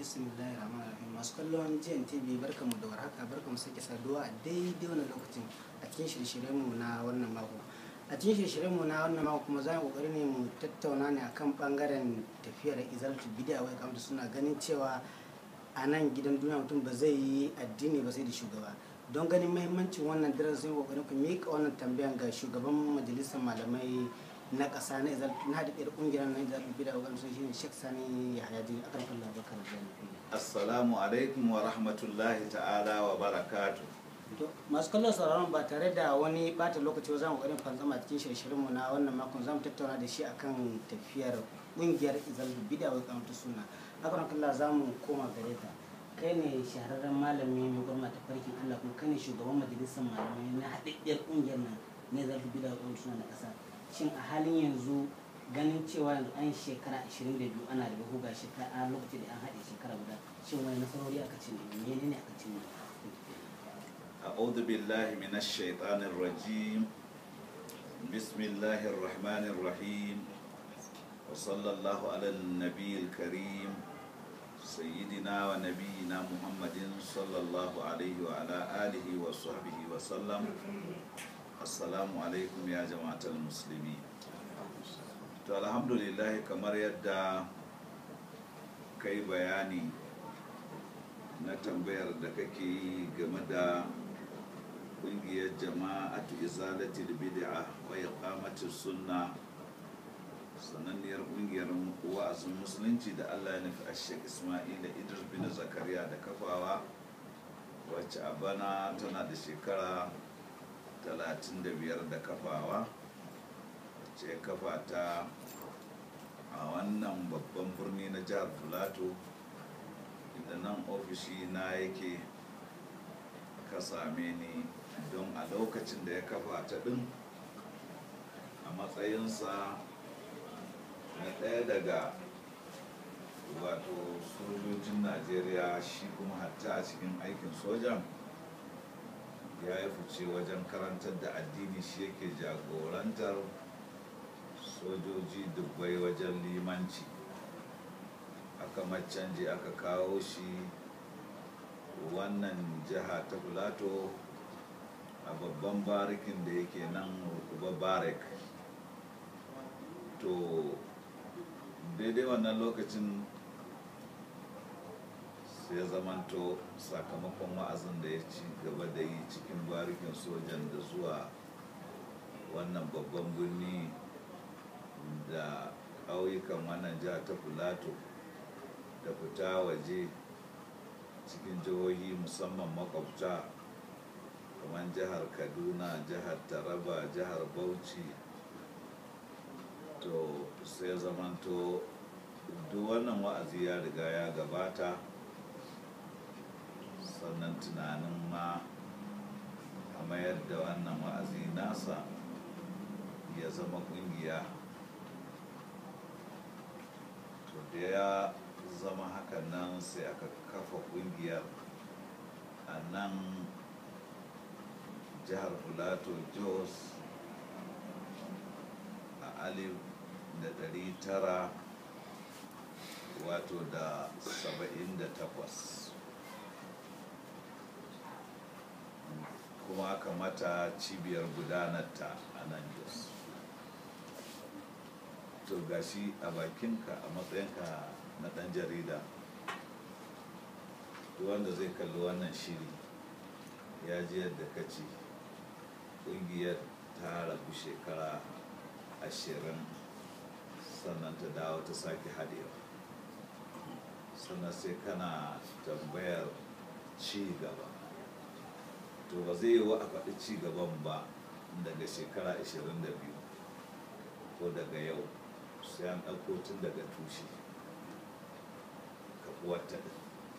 bismillahir rahmanir rahim masu kallon GNTV barkamu da warhaka barkamu sake saduwa a daidai wannan lokacin a cikin shirye-shiryen mu na wannan mako a cikin shirye-shiryen mu na wannan mako kuma za mu kokari ne mu tattauna ne akan bangaren tafiyar izalatu bidiya wai kamar suna ganin cewa a nan gidan duniya mutum ba zai yi addini ba sai da shugaba don ganin mahimmancin wannan darasin kokarin ku miƙa wannan tambayan ga shugaban majalisar malamai na ƙasa na izalatu na haɗaɗɗiyar ƙungiyar na izalatu bidiya wai kamar shine Sheikh Sani Yahaya Jini akan Allah bakar da Assalamu alaikum wa rahmatullahi ta'ala wa barakatu. To, masu kallon sauraron ba tare da wani bata lokaci ba za mu ƙwarin fanzama cikin shirye-shiryenmu na wannan makon za mu tattauna da shi akan tafiyar ƙungiyar izal bida wai kamata suna haka kalla za mu koma gare ta kai ne shahararren malami mai gwamna ta farkin allah kuma kai ne shugaban majalisar malamai na haɗaɗɗiyar ƙungiyar nan na izal bida wai kamata suna na ƙasa shin a halin yanzu ganin cewa yanzu an shekara 22 ana da buga shekara a lokacin da an haɗe shekara guda shin wani nasarori aka ci ne menene ne aka ci ne أعوذ بالله من الشيطان الرجيم بسم الله الرحمن الرحيم وصلى الله على النبي الكريم سيدنا ونبينا محمد صلى الله عليه وعلى آله وصحبه وسلم السلام عليكم يا جماعة المسلمين to alhamdulillah kamar yadda kai bayani na tambayar da kake yi game da kungiyar jama'atu izalatul bid'a wa iqamatus sunna sananniyar kungiyar wa'azin musulunci da Allah ya nufi Sheikh Ismaila Idris bin Zakariya da kafawa wacce a bana tana da shekara 35 da kafawa ce kafa ta a wannan babban birni na jihar Filato inda nan ofishi na yake ka same ni don a lokacin da ya kafa ta ɗin a matsayinsa na ɗaya daga wato sojojin najeriya shi kuma hatta a cikin aikin sojan ya yi fice wajen karantar da addini shi yake jagorantar sojoji dubbai wajen limanci aka macanje aka kawo shi wannan jiha ta filato a babban barikin da yake nan rukuba barik to daidai wannan lokacin sai zamanto sakamakon wa'azin da ya ci gaba da yi cikin barikin sojan da zuwa wannan babban birni da ƙauyukan wannan jiha ta filato da fita waje cikin jihohi musamman makwabta kamar jihar kaduna jihar taraba jihar bauchi to sai zamanto duk wannan wa'azi ya riga ya gabata sannan tunanin ma a mayar da wannan wa'azi nasa ya zama kungiya to da ya zama hakan nan sai aka kafa kungiyar a nan jihar filato jos a alif da dari tara wato da saba'in da takwas kuma aka mata cibiyar gudanarta a nan jos to gashi a bakinka a matsayinka na ɗan jarida wanda zai kalli wannan shiri ya ji yadda ka ce ƙungiyar ta rabu shekara ashirin sannan ta dawo ta sake haɗewa sannan sai kana tambayar ci gaba to ba zai yi wa a faɗi ci gaban ba daga shekara 22 ko daga yau sai an ɗauko tun daga tushe kafuwarta ɗin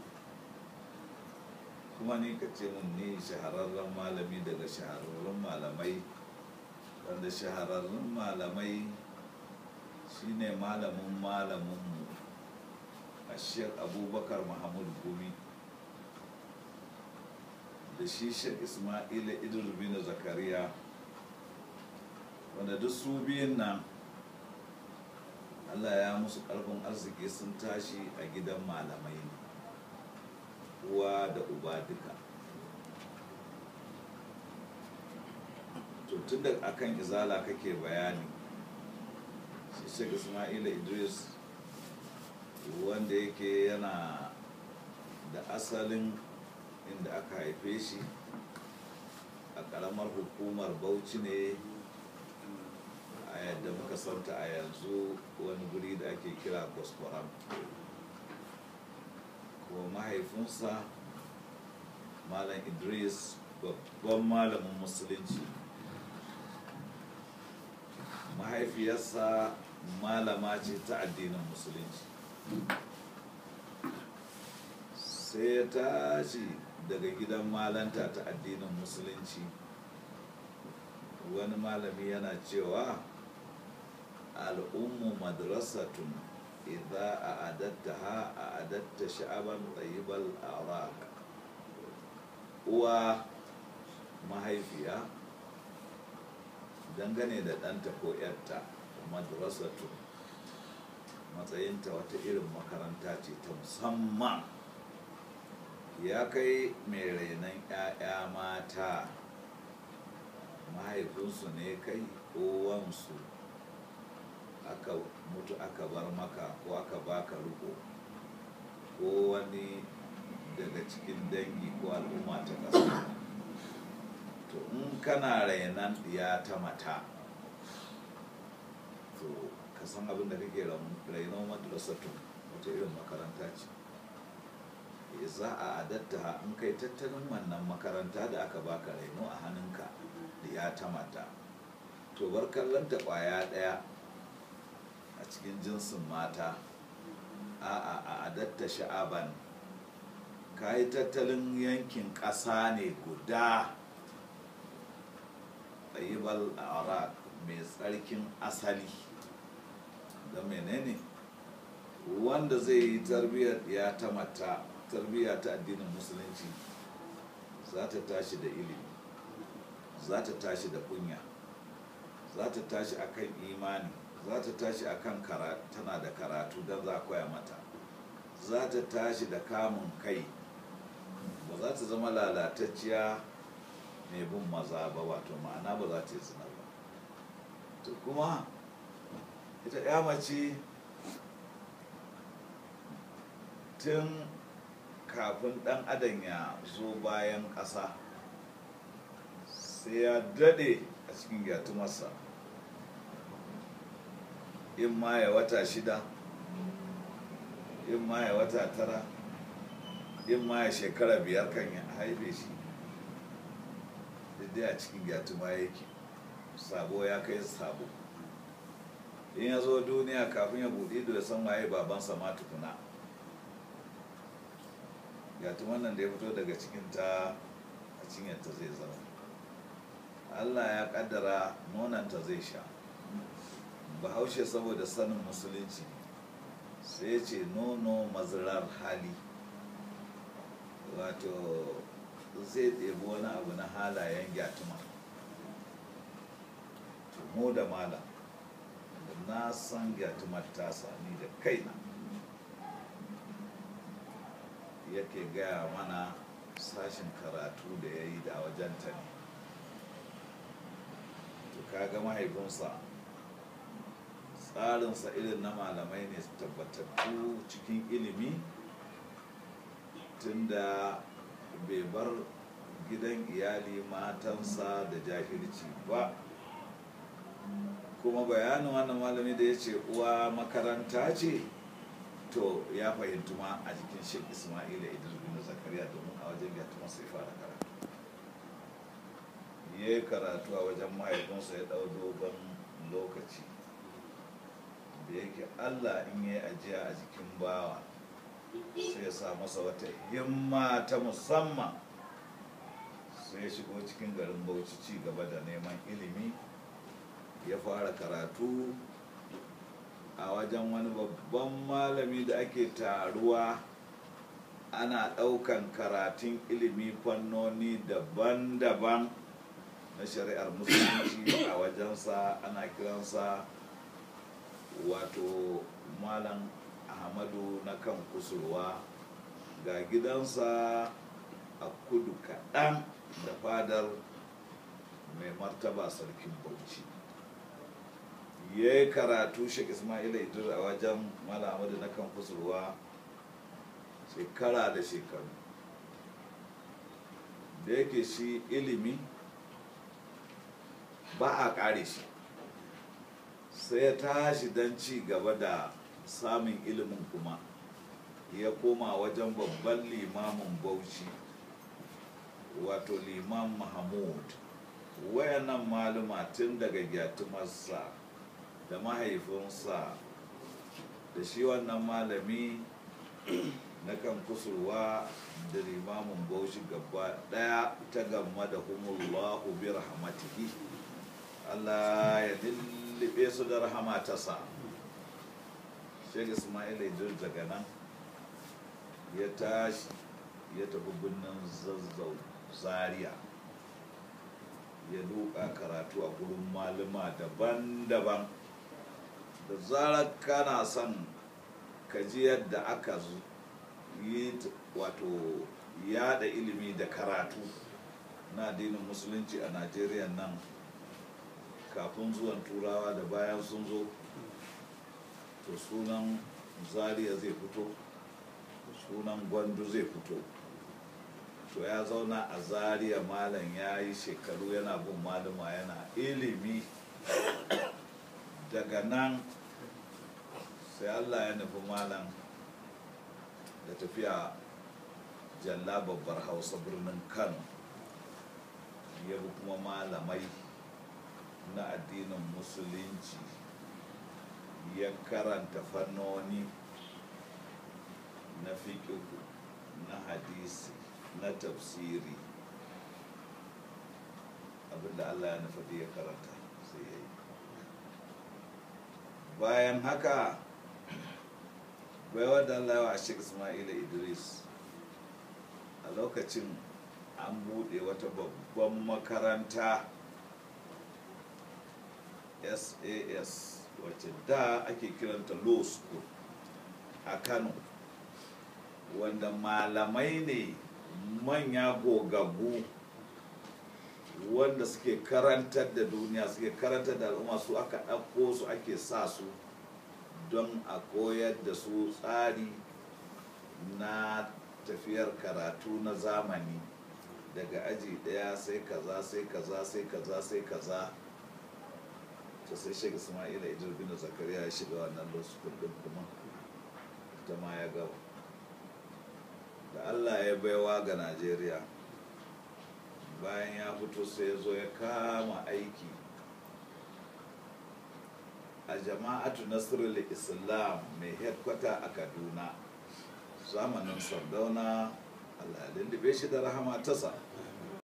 kuma ni ka ce mun ni shahararren malami daga shahararrun malamai wanda shahararrun malamai shine malamin malaminmu a shek abubakar mahamud gumi da shi shek ismaila idris bin zakariya wanda duk su biyun nan allah ya musu karfin arziki sun tashi a gidan malamai ne uwa da uba duka to tun da akan izala kake bayani shi shek ismaila idris wanda yake yana da asalin inda aka haife shi a ƙaramar hukumar bauchi ne a yadda muka santa a yanzu wani guri da ake kira kwaskwaram kuma mahaifinsa malam idris babban malamin musulunci mahaifiyarsa malama ce ta addinin musulunci sai ya tashi daga gidan malanta ta addinin musulunci wani malami yana cewa al'ummu madrasatun idza a adatta ha a adatta sha'aban tsayibal araq uwa mahaifiya dangane da ɗanta ko ‘yarta madrasatu matsayinta wata irin makaranta ce ta musamman ya kai mai rainon ‘ya'ya mata mahaifinsu ne kai ko wansu aka mutu aka bar maka ko aka baka riko ko wani daga cikin dangi ko al'umma ta ƙasa to in kana rainan ya ta mata to ka san abin da kake rainon madrasatu wata irin makaranta ce za a adatta in kai tattalin wannan makaranta da aka baka raino a hannunka da ya ta mata to bar kallon ta kwaya daya a cikin jinsin mata a a a adatta sha'aban ka yi tattalin yankin ƙasa ne guda ɗayibal araq mai tsarkin asali da menene wanda zai yi tarbiyyar ya ta mata tarbiyya ta addinin musulunci za ta tashi da ilimi za ta tashi da kunya za ta tashi akan imani za ta tashi akan tana da karatu don za a koya mata za ta tashi da kamun kai ba za ta zama lalatacciya mai bin maza ba wato ma'ana ba za ta yi zina ba to kuma ita ya mace tun kafin dan adam ya zo bayan ƙasa sai ya daɗe a cikin gyatumarsa in ma ya wata shida in ma ya wata tara in ma ya shekara biyar kan ya haife shi dai a cikin gyatuma yake sabo ya kai sabo in ya zo duniya kafin ya buɗe da ya san waye babansa ma tukuna gyatuman nan da ya fito daga cikinta a cinyarta zai zama allah ya kaddara nonanta zai sha bahaushe saboda sanin musulunci sai ce nono mazirar hali wato zai ɗebi wani abu na halayen gyatuma mu da malam na san gyatumar tasa ni da kaina yake gaya mana sashin karatu da ya yi da wajenta ne to kaga mahaifinsa tsarinsa irin na malamai ne tabbatattu cikin ilimi tunda bai bar gidan iyali matansa da jahilci ba kuma bayanin wannan malami da ya ce uwa makaranta ce to ya fahimtu ma a jikin shek ismaila idris bin zakariya domin a wajen ya sai fara karatu ya yi karatu a wajen mahaifinsa ya ɗau dogon lokaci da yake allah in ya yi ajiya a jikin bawa sai ya sa masa wata himma ta musamman sai ya shigo cikin garin bauchi ci gaba da neman ilimi ya fara karatu a wajen wani babban malami da ake taruwa ana ɗaukan karatun ilimi fannoni daban-daban na shari'ar musulunci a wajensa ana kiransa wato malam ahmadu na kan kusurwa ga gidansa a kudu kaɗan da fadar mai martaba sarkin bauchi ya yi karatu shek ismaila idris a wajen malamadu na kan kusurwa shekara da shekaru da yake shi ilimi ba a ƙare shi sai ya tashi don ci gaba da samun ilimin kuma ya koma wajen babban limamin bauchi wato liman mahmud wayannan maluma tun daga gyatumarsa da mahaifinsa da shi wannan malami na kan kusurwa da limamin bauchi gaba daya ta gamma da humullahu bi rahmatihi Allah ya lullube su da rahama ta sa shek ismail idris daga nan ya tashi ya tafi birnin zazzau zaria ya duka karatu a gurin malama daban-daban da zarar kana son ka ji yadda aka yi wato yada ilimi da karatu na addinin musulunci a najeriya nan kafin zuwan turawa da bayan sun zo to sunan zaria zai fito sunan gwandu zai fito to ya zauna a zaria malam ya yi shekaru yana bin malama yana ilimi daga nan sai allah ya nufi malam da tafiya jalla babbar hausa birnin kano ya bi kuma malamai na addinin musulunci ya karanta fannoni na fiƙihu na hadisi na tafsiri abinda allah ya nufi ya karanta sai ya yi bayan haka baiwa da allah wa shek ismaila idris a lokacin an buɗe wata babban makaranta sas wacce da ake kiranta law school a kano wanda malamai ne manya gogaggu wanda suke karantar da duniya suke karantar da al'umma su aka ɗauko su ake sa su don a koyar da su tsari na tafiyar karatu na zamani daga aji ɗaya sai kaza sai kaza sai kaza sai kaza to sai shek ismaila idris bin zakariya ya shiga wannan loskul din kuma ita ma ya gaba da allah ya baiwa ga najeriya bayan ya fito sai ya zo ya kama aiki a jama'atu nasirul islam mai headquarter a kaduna zamanin sardauna allah ya lullube shi da rahama tasa